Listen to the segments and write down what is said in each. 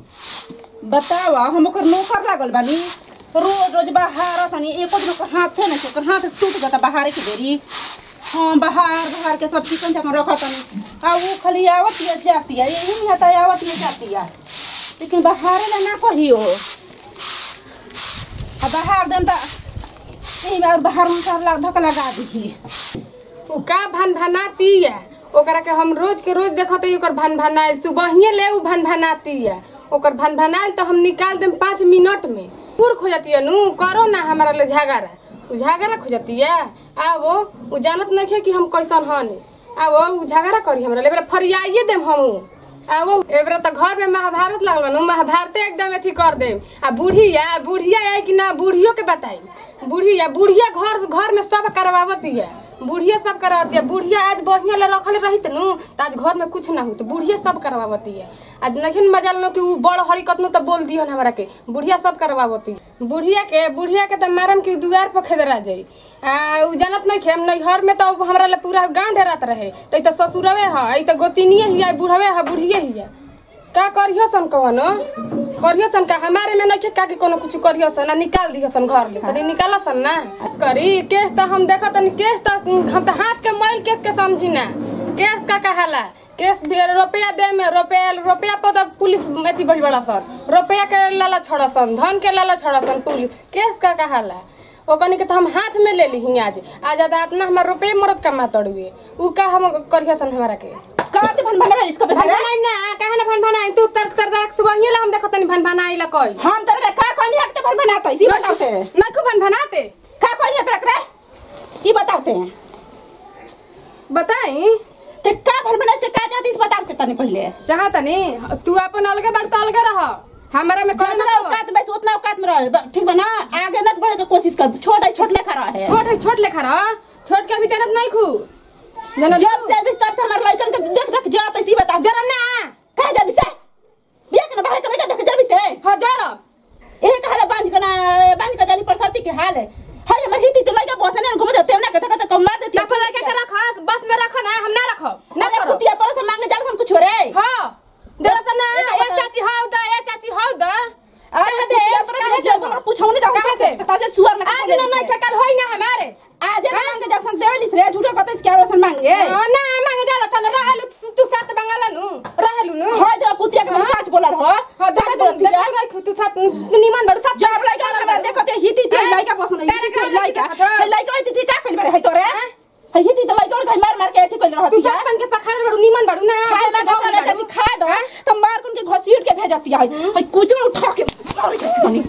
बतावा हम ओकर नौकर लागल बानी रोज रोज बाहर तनी एको दिन ओकर हाथे नहीं ओकर हाथ टूट जाता बाहर के बेरी हाँ बाहर बाहर के सब चिकन चकन रखा तनी आ ऊ खाली आवत या जाती है यही नहीं आता आवत या जाती है लेकिन बाहर ला ना कहियो आ बाहर देम त यही बार बाहर में सब लग धक लगा दी उ का भन भनाती है ओकरा के हम रोज के रोज देखत हई ओकर भन भनाइल सुबहिए ले उ भन भनाती है ओकर भन भनाइल तो हम निकाल देम पाँच मिनट में पूर खोजती है नु करो ना हमारा ले झगड़ा उ झगड़ा खोजती है आवो उ जानत नहीं है कि हम कैसन हन आवो उ झगड़ा करी हमरा ले बेरा फरियाइए देम हम आवो एबरा त घर में महाभारत लगल बा नु महाभारत एकदम अथी कर देम आ बुढ़िया बुढ़िया है कि ना बुढ़ियो के बताई बुढ़िया बुढ़िया घर घर में सब करवावती है बुढ़िया सब करवाती है बुढ़िया आज बढ़िया ले रखल रही त नु त आज घर में कुछ ना हो तो बुढ़िया सब करवावती है आज नहीं मजा लो कि उ बड़ हरी कतनो त बोल दियो हमरा के बुढ़िया सब करवावती बुढ़िया के बुढ़िया के त मारम कि दुआर पर खेदरा जाई आ उ जानत नहीं खेम नहीं घर में तो हमरा ले पूरा गांव ढेरात रहे त ई त ससुरवे ह ई त गोतिनिए ही है बुढ़वे ह बुढ़िए ही है का करियो सन कवनो करियो सन का हमारे में नहीं का कि कोनो कुछ करियो सन आ निकाल दियो सन घर ले तनी निकाला सन ना बस करी केस त हम देखा तनी केस त हम त हाथ के मैल केस के समझी ना केस का कहाला केस भी रुपया दे में रुपया रुपया पर त पुलिस एथी बड़ी बड़ा सन रुपया के लाला छोड़ा सन धन के लाला छोड़ा सन पुलिस केस का कहाला ओकनी के तो हम हाथ में ले ली आज आज इतना हमार रुपये मरद कमा तड़ुए उ का हम करियो सन हमरा के कहते भन भन इसको भन बता भनाई ना काहे ना भन भनाई तू तर तर तर सुबह ही ला हम देखत नहीं भन भनाई ला कोई हम तोरे का कहनी हकते भन बनाते इसी बताते ना को भन भनाते का कहनी तोरा करे ई बताते हैं बताई ते का भन बनाते का जाती इस बताते तने पहले चाहा तनी तू अपन अलगे बात तो अलगे रह हमारे में कोई ना जितना औकात में से उतना औकात में रह ब- ठीक बा ना आगे न बढ़े के कोशिश कर छोटा छोट लेखा रहे छोट है छोट लेखा रह छोट के भी जानत नहीं खू जानत जब से अभी तब से हमारे लड़कन के देख देख जात इसी बता जरम ना कहा जा से बिया के ना बाहर के देख जब से हो जरब एहे कहा बांझ के ना बांझ के जानी परसती के हाल है हाय हमर हिती तो लइका बसने न घुम जाते ना कथा कथा कम मार देती अपन लड़के के रख बस में रख ना हम ना रखब ना ना करो कुतिया तोरे से मांगने जा कुछ रे हां जरा सा ना ए चाची हाउ द ए चाची हाउ द अरे दे तोरे के जब हमरा पूछौ नहीं जाऊ कहाँ से? ताजे सुअर ना आज ना नहीं ठकल होई ना हमारे आज ना मांगे जा सन देवलिस रे झूठे कहते क्या वसन मांगे हाँ, ना मांगे जाला था रहलु तू- तू साथ बंगाला नु रहलु नु हाय तो कुतिया के सच बोलर हो हाँ सच देखा बोलती है नहीं खु तू साथ निमन बड़ साथ जब लइका हमरा देखते हिती ते लइका पसंद तारा हिती के लइका देखत हौ। है लइका हिती ती का कइल बारे है तोरे है हिती तो लइका और कहीं मार मार के एथी कइल तू रहती साथ बन के पखाड़ बड़ू निमन बड़ू ना खाए ना तू खाए ना बड़ू। खाए दो तो मार कुन के घसीट के भेजती है है कुछ उठा के मार के तनी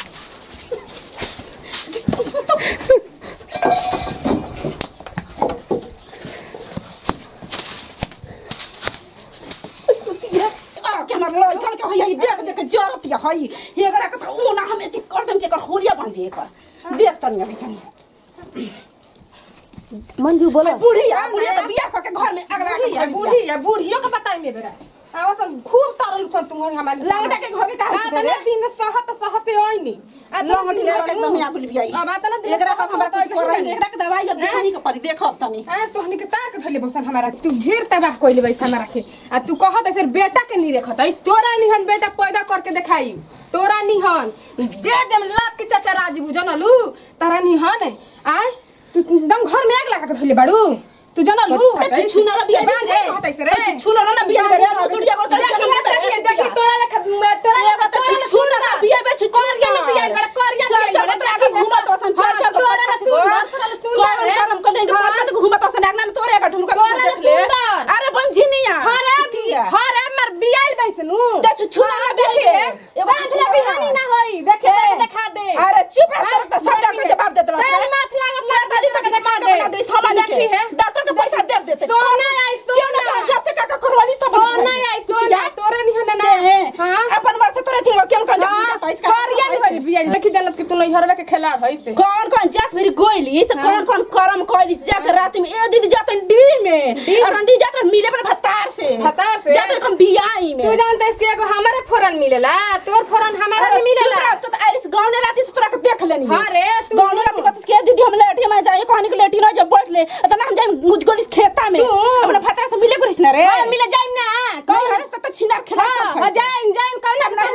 आ के हमार लड़कन के है देख देख के जरत है है ये अगर के तो ना हम एथी कर देम के कर होरिया बन जे कर देख तनी अभी तनी मंजू बोलो बुढ़िया बुढ़िया तो बियाह करके घर में अगला के बुढ़िया घर बुढ़िया बुढ़ियो के बताई में बेरा आवा सब खूब तरल सन तुम्हारी हमारे लौटा के घर के का आ तने दिन सहत सहते ओइनी आ लौटी घर के एकदम यहाँ बिल बियाई अब आतना दिन एकरा पर हमरा कुछ कर रही है एकरा के दवाई अब देखनी के पड़ी देखब तनी आ तोहनी के ताक धइले बसन हमारा तू ढेर तबाह कइले बैस हमारा के आ तू कहत ऐसे बेटा के नहीं रखत ऐ तोरा निहन बेटा पैदा करके देखाई तोरा निहन दे देम लात के चाचा राजीव जनलू तारा निहन आ तू एकदम घर में आग लगा के धइले बाड़ू तू जनलू ते छुना रे बियाई बांझ रे कहत ऐसे रे छुना रे बियाई रे मसुड़िया को देखी है, देखी है, देखी तोरा लेखा तोरा लेखा तोरा छुना रे बियाई बे कोरिया में बियाई बड़ा कोरिया में चल चल आगे घुमा तो सन चल चल तोरा ना सुंदर तोरा ना सुंदर कौन करम कर देंगे मत घुमा तो सन आगना में तोरे का ढुमका तोरा देख ले सुंदर। अरे बन जिनिया हरे हरे मर बियाई बैसनु ते छुना रे बियाई रे एगो बांझला बिहानी ना होई देखे देखा दे अरे चुप रह तोरा तो सब डॉक्टर जवाब देत रह तेल माथ लागत मार दादी तक दिखा दे बना दे सामान देखी के है डॉक्टर के पैसा दे देते सोना आई क्यों ना सोना जब तक का करवाली तब सोना आई सोना तोरे नहीं होना ना हां हां अपन मर से तोरे थिंग क्यों कर कोरिया नहीं होई बियाई देखी जनत कि तू नहीं हरवे के खिलाड़ होई से कौन कौन जात मेरी गोइली से कौन कौन करम कोइली जाकर रात में ए दीदी जातन डी में और डी जाकर मिले पर भत्तार से भत्तार से? जाकर हम बियाई में तू जानते इसके एगो हमारे फोरन मिलेला तोर फोरन हमारा भी मिलेला तो आइस गांव ने राती से तोरा के देख लेनी हाँ रे, तू गांव ने राती कहत के दीदी हम लेटी में जाए कहानी के लेटी ना जब बैठ ले तो ना हम जाए मुझ गोली खेता में तू? अपने भत्तार से मिले करिस ना रे हां मिले जाई ना कौन हरस त छिनार खेला हां जाई जाई कौन अपना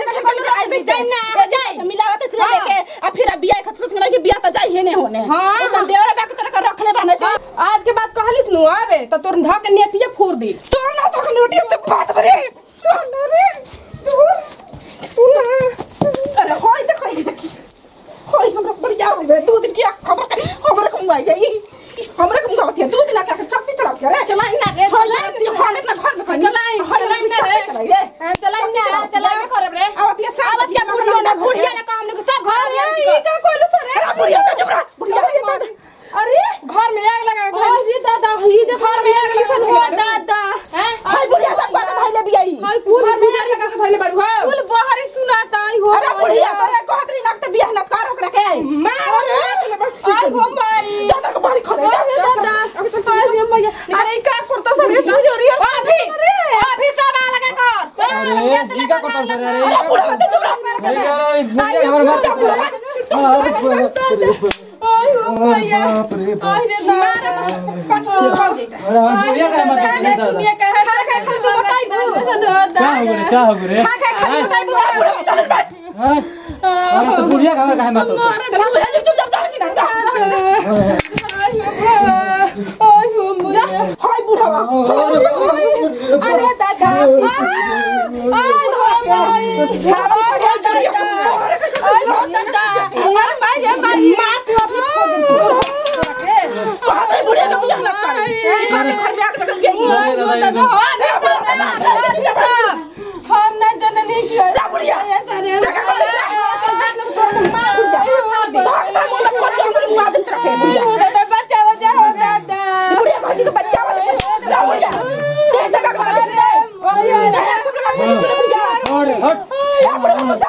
नु आवे तो तोर ध के नेटिए फोड़ दी तो ना तो नोटी से बात करे तो ना रे तू तू ना अरे होय देखो ये देखी होय हमरा बढ़िया हो गए दो दिन की खबर कर हमरा को आई गई हमरा को गावत है दो दिन का चलती चला के रे चला ना रे चला हाले ना घर में चला चला ना रे चला ना चला के करब रे आवत ये सब आवत के बुढ़िया ना बुढ़िया ना का हमने सब घर में ये का कोई सर अरे बुढ़िया तो जबरा बुढ़िया अरे घर में आग लगा के अरे दादा ये जो घर में आग लगा हो दादा हैं हाय बुढ़िया सब बात धइले भी आई हाय पूरा पुजारी का से धइले बाड़ू हो फूल बाहरी सुनाता आई हो अरे बुढ़िया तोरे कहतरी लगते बियाह न कर ओकरा के मार आई हो माई जाता के बाहरी खड़े अरे दादा आई हो मैया अरे का करता सर तू जोरी अभी अभी सब आ लगा कर अरे ई का करता सर अरे अरे बुढ़ा मत चुप अरे यार बुढ़िया हमर मार आई हो मैया आई रे दादा पांच मिनट हो जाता अरे बुढ़िया का मार दुनिया का है खा खा खा तो मोटाई दू क्या हो गए क्या हो गए खा खा खा मोटाई दू बुढ़ा मत चल बैठ हां अरे तो बुढ़िया का हमर काहे मारतो अरे तू बुढ़ा जो चुप चाप चल की ना आई हो मैया हाय बुढ़ावा अरे दादा आई हो माई छावा अरे दादा आई हो दादा अरे माई रे माई मार तू कहां गई बुढ़िया का बियाह लग कर घर में आग लग गई हम ना जननी की रा बुढ़िया ऐसा रे बच्चा बच्चा हो दादा बुढ़िया भाजी का बच्चा वाला बुढ़िया देख लगा कर रे छोड़ हट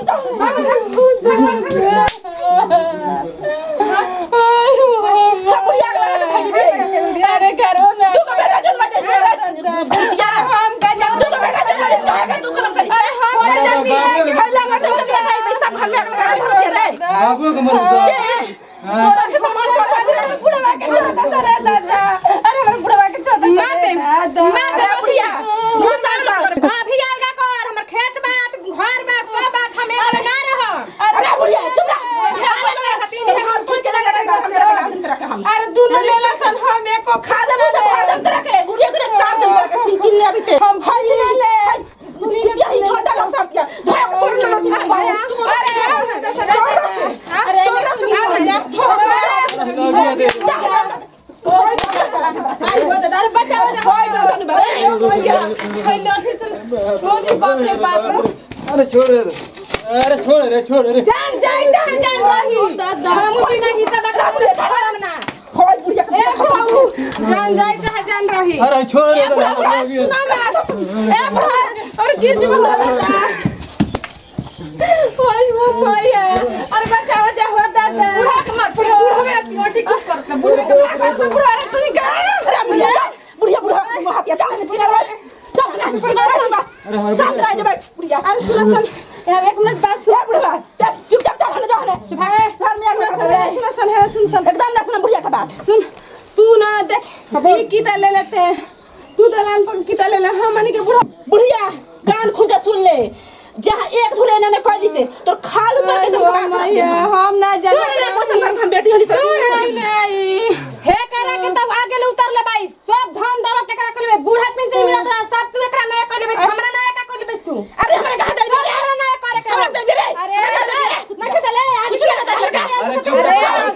अरे घरों में तू बेटा जन्म दे बुढ़िया हम का जन्म तू बेटा जन्म दे तू करम कर अरे हम का जन्म है अल्लाह का तो क्या है पैसा घर में लगा भर रे बाबू का मर तोरा के तो मन कर रे बुढ़वा के छोटा सा रे दादा अरे हमर बुढ़वा के छोटा सा मार दे मार दे बुढ़िया मुसा कर अभी आएगा कर हमर खेत बाट घर बाट सब बाट हम एक ना रह अरे बुढ़िया चुप रह अरे दोनों ले लसन हम एको खा दे मुझे खा दे तेरा के गुड़िया गुड़िया तार दे तेरा के सिंह चिन्ने अभी ते हम भाई ना ले दुनिया ही छोटा ला सब क्या धोया को तोड़ लो तुम भाई अरे अरे आई वो दादा बच्चा बच्चा होय ना तने भाई होय ना ठीक चल रोटी बाप रे बाप अरे छोड़ रे अरे छोड़ रे छोड़ रे जान जाई जान जान रही दादा हम भी नहीं सब करम ना होय बुढ़िया ए बाबू जान जाई चाहे जान रही अरे छोड़ रे और गिर जी दादा ओए वो पाया अरे बच्चा बच्चा हो दादा बुढ़ा के मत बुढ़ा में रोटी कुछ कर बुढ़ा के मत बुढ़ा रे तू का अरे बुढ़िया बुढ़िया बुढ़ा हाथ या चल चिना रे चल ना सुना रे साथ रह जा बुढ़िया अरे सुन सुन यार एक मिनट बात सुन बुढ़ा चल चुपचाप चल हने जा हने भाई घर में आना सुन सुन है सुन सुन एकदम ना सुन बुढ़िया का बात सुन तू ना देख ये कीता ले लेते हैं तू दलान पर कीता ले ले हमनी के बुढ़ा बुढ़िया कान खुल के सुन ले जहाँ एक धुले ने कहली से तो खाल पर के तो हम ना जाने तू रे पसंद कर हम बेटी होली तो नहीं हे करा के तब आगे ले उतर ले भाई सब धन दौलत एकरा कर ले बूढ़ा पेंशन मिलत रहा सब तू एकरा नया कर ले हमरा नया का कर ले तू अरे हमारे कहा दे अरे हमरा नया करे के हमरा दे रे अरे नहीं खेले आज कुछ नहीं करता अरे चुप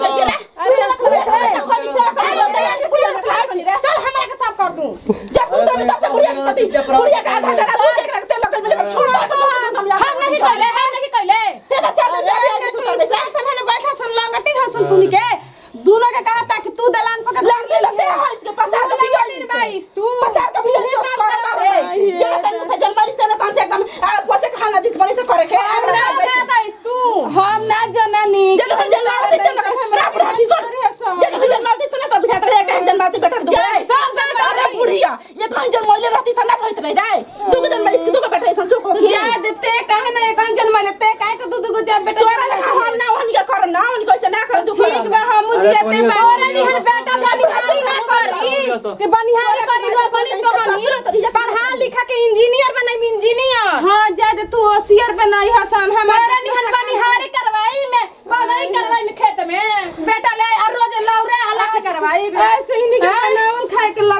चल हमरा के सब कर दूं जब सुन तो तब से बुढ़िया करती बुढ़िया का आधा तेरा दूध एक रखते लगल मेरे छोड़ हम नहीं कहले हम नहीं कहले तेरा चल जा सन है बैठा सन लांगटी ना सुन तूनी के दोनों के कहा था कि तू दलान पर लाग ले लेते हैं इसके पसार का भी आई भाई तू पसार का भी आई सब कर मारे जरा तन से जन्मली से ना तन से एकदम आ पोसे खाना जिस बड़ी से करे के हम ना कहता तू हम ना जननी जन हम जन्मावती से ना हमरा बुढ़ाती सो जन हम जन्मावती से ना तो बुझात रहे कि हम जन्मावती बेटा दो सब बेटा अरे बुढ़िया ये कहीं जन्मले रहती से ना भइत रह जाए दू के जन्मली इसके दू के बेटा संसो को किया देते काहे ना कहीं जन्मले ते काहे को दू दू को जब बेटा तोरा लेखा हम ना वहनी का करम ना वहनी कैसे ना कर दू ठीक बा हम जियते और निहल बेटा बनिहारी ना करी के बनिहारी करी रो बनी तो हनी पढ़ा लिखा के इंजीनियर बनाई इंजीनियर हां ज्यादा तू होशियार बनाई हसन हम हमारा निहल बनिहारी करवाई में बधाई करवाई में खेत में बेटा ले और रोज लौरे अलग से करवाई ऐसे ही नहीं हैं? बनावन खाए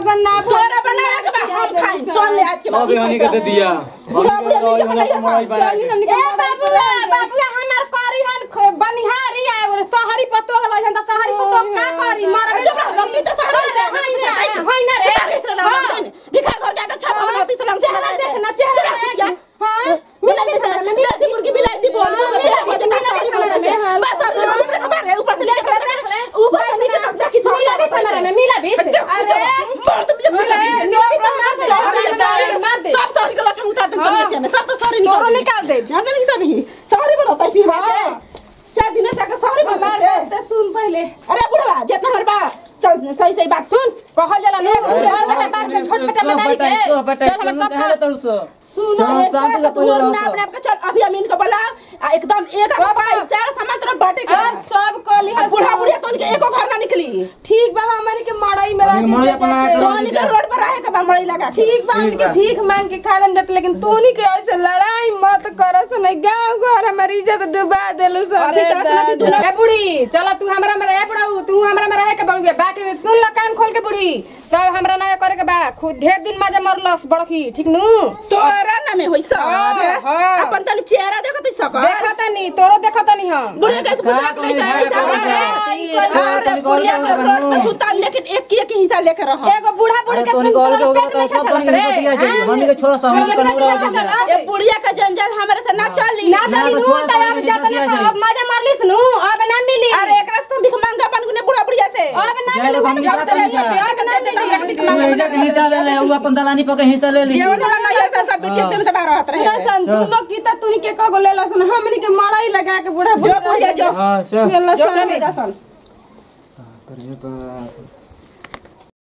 बना तोरा बनावे के बा हम खाई सुन ले आज के सब हनी के दे दिया बुढ़ा बुढ़िया मिल के बनाइए मोबाइल बना के ए बाबुआ बाबुआ हमार करी हन ख- बनिहारी आए बोले सहरी पतो हल हन त सहरी पतो का करी मारबे जब लड़की तो सहरी होई ना होई ना रे भिखार घर के छापा बनाती सलाम चेहरा देख ना चेहरा देख हां मिला भी सर में देसी मुर्गी बिलाई दी बोल बोल दे मुझे का सारी बोल दे बस और ऊपर खबर है ऊपर से लेकर ऊपर से नीचे तक देखी सो मिला भी कैमरा में मिला भी अरे मार तुम ये मिला भी मार दे सब सारी गला छम उतार दे में सब तो सारी निकाल तोरो निकाल दे ध्यान नहीं सब ही सारी बोलता इसी में चार दिन से सारी बोलता सुन पहले अरे बुढ़वा जितना हर बात चल सही सही बात सुन कहल जाला नु बड़ बेटा बाप के छोट बेटा मदारी के सब बटाई चल सब हम कहां सब ले तू सुनो चलो, एक शांति बात से तू कोई और रहो ना सब। अपने आप के चल अभी अमीन को बोला आ एकदम एक सब पैसा सामान तेरा बाटे के अब सब कली आ बुढ़ा बुढ़िया तो के एको घर ना निकली ठीक बा हमनी के मड़ई में हमनी रह मड़ई के अपना जाके- करो। तो के रोड पर रहे के बमड़ी लगा के ठीक बा हमनी के बा। भीख मांग के खा लेम देत लेकिन तूनी के ऐसे लड़ाई मत करस नहीं गांव घर हमारी इज्जत डुबा देलु सब अभी तरह से अभी दूल्हा- ए बुढ़ी चलो तू हमरा में रहे बुढ़ाऊ तू हमरा में रहे के बड़ुए बाकी सुन ल कान खोल के बुढ़ी सब हमरा ना करे के बा खुद ढेर दिन मजा मरलस बड़की ठीक नु तोरा ना में होई सब हाँ, हाँ। अपन तनी चेहरा देखत सब देखता नी तोरो देखता नी हम बुढ़िया कैसे बुझात नहीं जाए सब अरे बुढ़िया के रोड पे सुता लेकिन एक एक हिस्सा लेकर रहो एगो बूढ़ा बूढ़ी अरे के तोनी तुम कॉल के तोरा होगा पेट तो में सब चलत तोनी रे, के दिया हाँ? हमनी के छोड़ा सा हमनी के नूरा हो जाए ये बुढ़िया का जंजाल हमारे से ना चली ना ना, चली तो नु छोड़, त छोड़, अब नहीं जाता दिया ना जाए। अब मजा मारलिस नु अब ना मिली अरे एक रास्ता भिख मांगा बन गुने बुढ़ा बुढ़िया से अब ना जाए मिली लोग हमनी जब बात से नहीं लेके कर। अब ना मिली भिख तू मांगा एजा के हिस्सा ले ले उ अपन दलानी पर के हिस्सा ले ली जीवन वाला ये सब सब बिटिया तुम तबाह रहत रहे सन तू लोग की त तूनी के कगो लेला सन हमनी के मड़ई लगा के बूढ़ा जो बुढ़िया जो हां सब लेला जो सन चलेगा सन अरे बाप